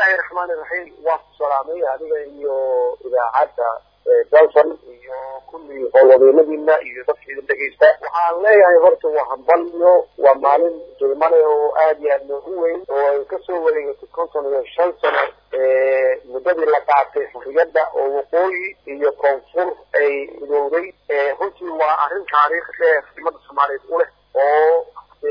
bismillahi raxmaani raxiim waa ku salaamay adiga iyo idaacadda dalson iyo kulli howlwadeenadiina iyo dadka idin dhegeysta waxaan leeyahay horta waa hambalyo waa maalin dulmane oo aada iyo aada noogu weyn oo ay kasoo wareegatay konton iyo shan sano muddadii la qaatay xurriyadda oo waqooyi iyo koonfur ay midowday runtii waa arrin taariikh dheer ummadda soomaaliyeed u leh oo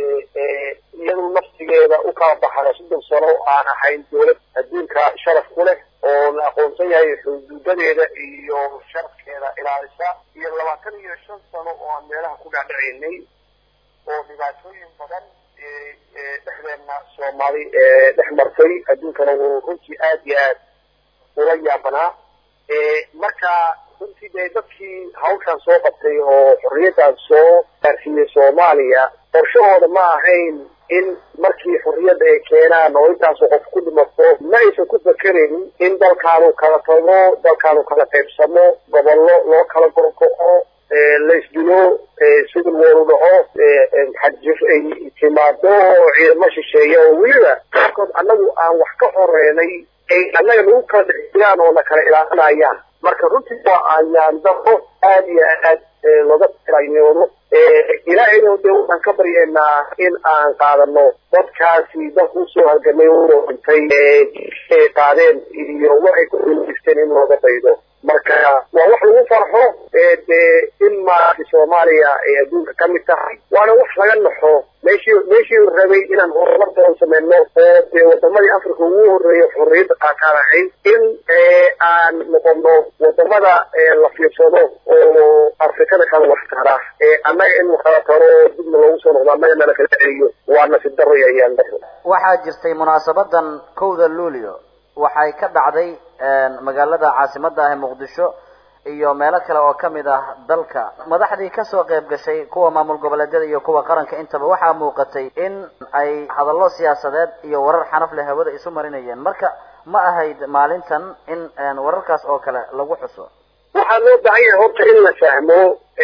iyadu naftigeeda u kala baxada soddon sano aan ahayn dowlad adduunka sharaf ku leh oo la aqoonsan yahay xuduudadeeda iyo sharafkeeda ilaalisa iyo labaatan iyo shan sano oo aan meelaha ku dhaadhacaynay oo dhibaatooyin badan dhexdeena soomaali dhex martay adduunkana uu runtii aada iyo aad ula yaabanaa marka runtii dee dadkii hawshaan soo qabtay oo xorriyaddaas soo gaarsiiyey soomaaliya qorshahooda ma ahayn in markii xurriyadda ay keenaan oo intaasu qof ku dhimato ma aysan ku fakeraynin in dalkaanu kala tago dalkaanu kala qaybsamo gobollo loo kala gorgo'o laysdilo sidil wooru dhaco xadjif ay timaado oo ciidamo shisheeya oo weliba qaarkood annagu aan wax ka horeynay ay annaga nagu kala dhexjiraan oo na kala ilaalinayaan marka runtii waa ayaan daro aada iyo aad looga filayoodo ilaahayna de waxaan ka baryeynaa in aan qaadano dadkaasi dalku usoo halgamay oo dhintay ay qaadeen iyo waxay ku guulaysteen in looga daydo marka waa wax lagu farxo de in maaragtay soomaaliya ay adduunka ka mid tahay waana wax laga naxo meeshii meeshii rabay inaan horumar badan sameyno oo dee wadamadii africa ugu horreeya xorriyadda qaataan ahayd in aan noqono wadamada la fiirsado oo afrikada kala wax tara annaga in kala taro dibna loogu soo noqdo annaga nala kala celiyo waa nasib daro ayaan daro waxaa jirtay munaasabadan kowda luulio waxay ka dhacday magaalada caasimadda ah ee muqdisho iyo meelo kale oo kamid ah dalka madaxdii kasoo qayb gashay kuwa maamul goboleedyada iyo kuwa qaranka intaba waxaa muuqatay in ay hadallo siyaasadeed iyo warar xanaf leh hawada isu marinayeen marka ma ahayd maalintan in wararkaas oo kale lagu xuso waxaa loo baahan yahay horta in la fahmo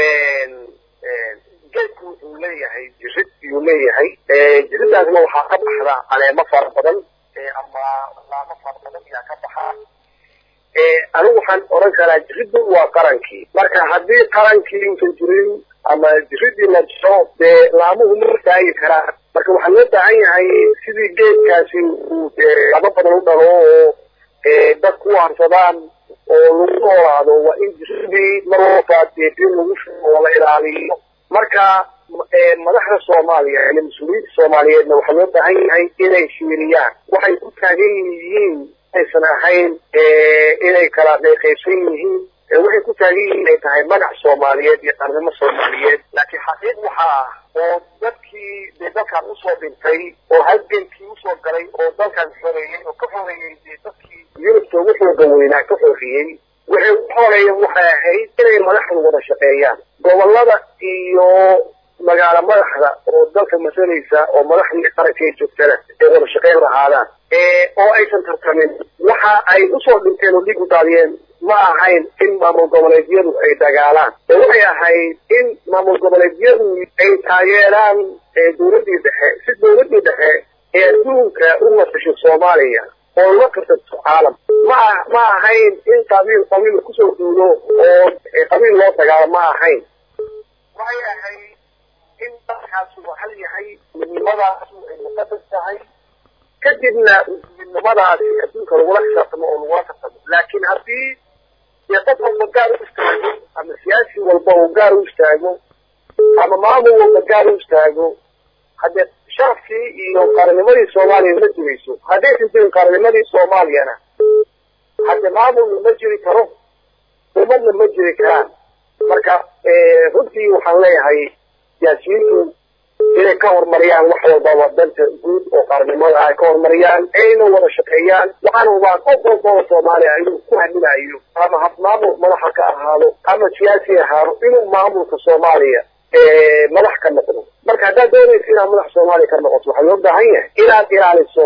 geedku wuxuu leeyahay jirid yuu leeyahay jiridaasna waxaa ka baxda caleemo fara badan ama laamo fara badan ayaa ka baxa anigu waxaan oran karaa jiriddu waa qarankii marka haddii qarankii uusan jirin ama jiridii la jiro dee laamuhu ma taagi karaan marka waxaa loo baahan yahay sidii geedkaasi uu lama badan u dhalo oo dad ku harsadaan oo lagu noolaado waa in jiridii mar walba dee biyo lagu shubo oo la ilaaliyo marka madaxda soomaaliya iyo mas-uuliyiinta soomaaliyeedna waxaa loo baahan yahay inay fiiriyaan waxay ku taagan yihiin aysan ahayn inay kala qeybqaybsan yihiin waxay ku taagan yihiin inay tahay magac soomaaliyeed iyo qarnimo soomaaliyeed laakiin xaqiiq waxa ah oo dadkii dee dalkan usoo dhintay oo halgankii usoo galay oo dalkan xoreeyey oo ka xoreeyey dee dadkii yurubta ugu xooga weynaa ka xoreeyey waxay u xoreeyeen waxay ahayd inay madaxdu wada shaqeeyaan gobolada iyo magaalo madaxda oo dalka masalaysa oo madaxdii qaranka ay joogtana ay wada shaqeyn lahaadaan oo aysan tartamin waxa ay usoo dhinteen oo dhiig u daadiyeen ma ahayn in maamul goboleedyadu ay dagaalaan ee waxay ahayd in maamul goboleedyadu ay taageeraan dowladdii dhexe si dowladdii dhexe ee adduunka u nasasho soomaaliya oo la tartanto caalam ma ma ahayn in qabiil qabiil kusoo duulo oo qabiil loo dagaalo ma ahayn waxay ahayd in dalkaasu hal yahay midnimadaasu ay muqadas tahay kadibna midnimadaasi adduunka lagula xisaabtamo oo lagula tartamo laakiin haddii dee qof walba gaar u istaago ama siyaasi walba uu gaar u istaago ama maamul walba gaar u istaago haddee sharafkii iyo qarannimadii soomaaliya ma jirayso haddaysan jirin qarannimadii soomaaliyana hadde maamulna ma jiri karo ummadna ma jiri karaan marka runtii waxaan leeyahay siyaasiyiintu inay ka horumariyaan wax walbaba danta guud oo qaranimada ay ka horumariyaan ayna wada shaqeeyaan waxaana hubaa qof walba oo soomaaliya inuu ku haminayo ama hab maamul madaxa ka ahaado ama siyaasi ahaado inuu maamulka soomaaliya madax ka noqdo marka haddaad doonaysa inaad madax soomaaliya ka noqoto waxaa loo baahan yahay inaad ilaaliso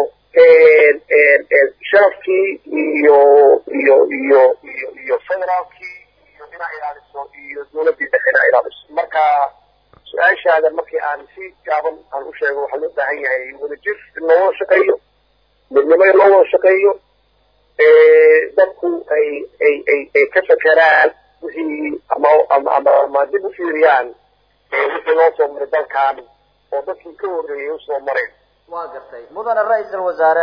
sharafkii iyo iyo iyo iyo iyo federaalkii iyo inaad ilaaliso iyo dowladdii dhexe inaad ilaaliso marka su-aashaada markii aan si gaaban aan u sheego waxaa loo baahan yahay wadajir in loo wada shaqeeyo midnimo in loo wada shaqeeyo dadku ay ay ay ay ka fekeraan wixii ama ama ama ama dib u fiiriyaan wixii loo soo maray dalkan oo dadkii ka horreeyay usoo mareen waa gartay mudane ra-iisal wasaare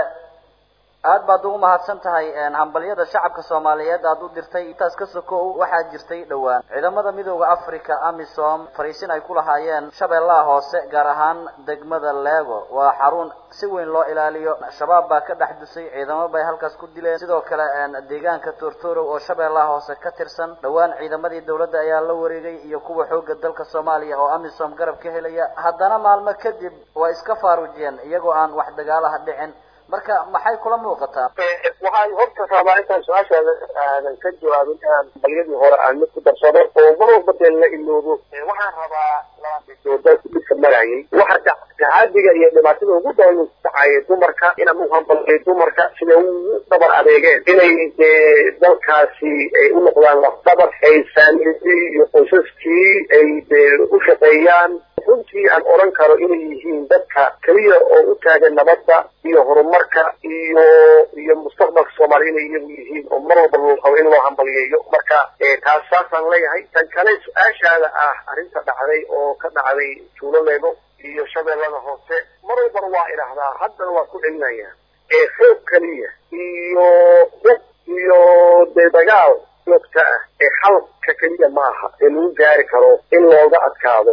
aad baad ugu mahadsan tahay hambalyada shacabka soomaaliyeed aad u dirtay intaas ka sokow waxaa jirtay dhowaan ciidamada midooda africa amisom fariisin ay ku lahaayeen shabeellaha hoose gaar ahaan degmada lego waa xarun si weyn loo ilaaliyo shabaab baa ka dhex dusay ciidamo bay halkaas ku dileen sidoo kale deegaanka tortorow oo shabeellaha hoose ka tirsan dhowaan ciidamadii dawladda ayaa la wareegay iyo kuwa xooga dalka soomaaliya oo amisom garab ka helaya haddana maalmo kadib waa iska faarujiyeen iyagoo aan wax dagaalaha dhicin marka maxay kula muuqataa waxaan horta rabaa intaan su-aashaada aadan ka jawaabin aan balyadii hore aan mid ku darsado oo mar walba dee la iloobo waxaan rabaa labaa dalku dhibka marayay waxa tacaadiga iyo dhibaatada ugu badan dhacaya dumarka inaan u hambalay dumarka siday ugu dhabar adeegeen inay dee dalkaasi ay u noqdaan lafdabar ay faamilidii iyo qoysaskii ay dee u shaqeeyaan runtii aan odhan karo inay yihiin dadka keliya oo u taagan nabadda iyo horumarka iyo iyo mustaqbalka soomaaliya inay iyagu yihiin oo mar walba loo qabo in loo hambaliyeeyo marka taas saasaan leeyahay tan kale su-aashaada ah arrinta dhacday oo ka dhacday tuuloleego iyo shabeellada hoose mar walbana waa idhaahdaa haddana waa ku celinaya ee xoog keliya iyo hub iyo dee dagaal joogta ah ee xalka keliya maaha ee lagu gaari karo in looga adkaado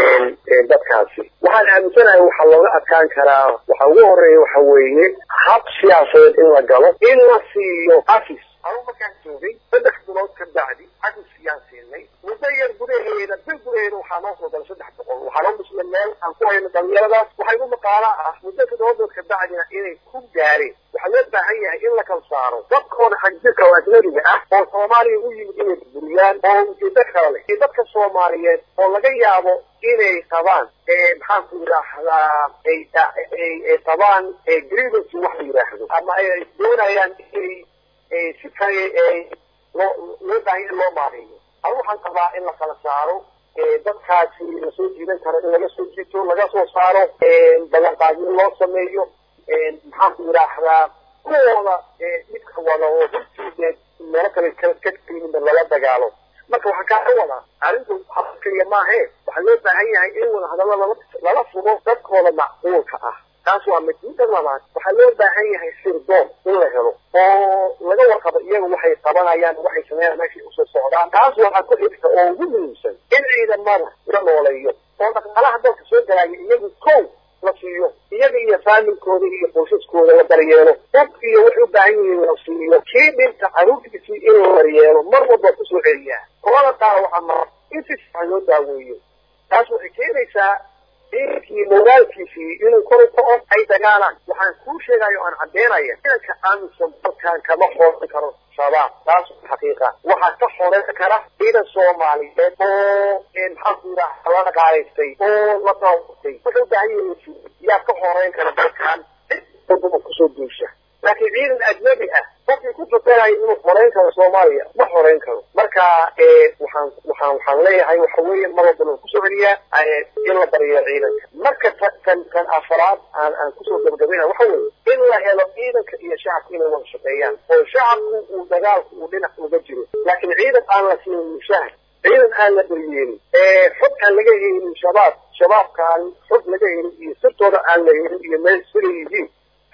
dadkaasi waxaan aaminsanahay waxaa looga adkaan karaa waxa ugu horeeya waxa weeye hab siyaasadeed in la galo in la siiyo afis anugu markaan joogay saddex bilood ka bacdi afis yaan siinay muddo yar gudaheeda bil gudaheeda waxaa noo soo galay saddex boqol waxaa noo dhisnay meel aan ku hayno dhalinyaradaas waxaa igu maqaala ah muddo toddoba bilood ka bacdina inay ku gaareen waxaa loo baahan yahay in la kala saaro dadkooda xagjirka oo ajnabiga ah oo soomaaliya u yimid inay burburiyaan oo ujeedo kale leh iyo dadka soomaaliyeed oo laga yaabo inay qabaan maxaan ku yidhaahdaa ay qabaan grievance wax la yidhaahdo ama ay doonayaan inay si kale loo loo baahan in loo maareeyo anu waxaan qabaa in la kala saaro dadkaasi lasoo jiidan karo in laga soo jiito laga soo saaro ballanqaadyo loo sameeyo maxaan ku yidhaahdaa kuwooda dhibka wada oo runtii meelo kale ka timinda lala dagaalo marka waxaan kaa wadaa arrintu haba keliya maahe waxaa loo baahan yahay in wada hadalla lala lala fugo dadkooda macquulka ah taas waa mid midda labaad waxaa loo baahan yahay sirdoon in la helo oo laga warqabo iyaga waxay qabanayaan waxay sameeyaan meeshay usoo socdaan taas waxaa ku xigta oo ugu muhiimsan in ciidamada la nooleeyo oo dhaqaalaha dalka soo galaya iyagu kow la siiyo iyaga iyo faamilkooda iyo qoysaskooda la daryeelo dad iyo waxay u baahan yihiin la siiyo kii dhinta caruurtiisii in la daryeelo mar walba kusoo celiyaa kolada qaar waxaa mara in si fiican loo daaweeyo taas waxay keenaysaa diinkii moraalkiisii inuu kor u kaco ay dagaalaan waxaan kuu sheegayo aan caddeynaya ciidanka amisom dalkan kama xoran karo shabaab taas xaqiiqa waxaa ka xoreyn kara ciidan soomaaliyeed oo maxaan ku yidhaha la dhaqaalaystay oo la tawabatay wuxuu baahan yahay yaa ka xoreyn kara dalkan wadama kusoo duusha laakiin ciidan ajnabi ah qofkii ku fakaraya inuu xoreyn karo soomaaliya ma xoreyn karo marka waxaan waxaan waxaan leeyahay waxa weeye mar walbana kusoo celiyaa in la bariyo ciidanka marka kan kan afraad aan aan kusoo gabagabeyna waxa weeye in la helo ciidanka iyo shacabka inay wada shaqeeyaan oo shacabku uu dagaalku uu dhinac uga jiro laakiin ciidan aan la siinin mushahar ciidan aan la daryeelin xog aan laga helin shabaab shabaabkaan xog laga helin iyo sirtooda aan la helin iyo meel siday yihiin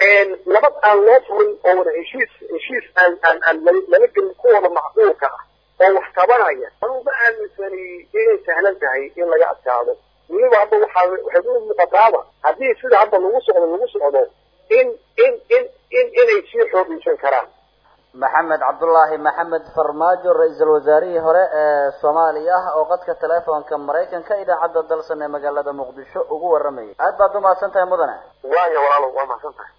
nabad aan loo furin oo wada heshiis heshiis aan aan aan lala gelin kuwada macquulka ah oo wax qabanaya anuu ma aaminsani inay sahlan tahay in laga adkaado weliba hadda waxaa waxay u muuqataaba haddii sida hadda lagu socdo lagu socdo in in in in inay sii xoogeysan karaan maxamed cabdullaahi maxamed farmaajo ra-iisul wasaarihii hore ee soomaaliya ah oo qadka teleefonka maraykanka idaacadda dalsan ee magaalada muqdisho ugu waramayay aad baad umahadsan tahay mudane waayo walaalo waa mahadsan tahay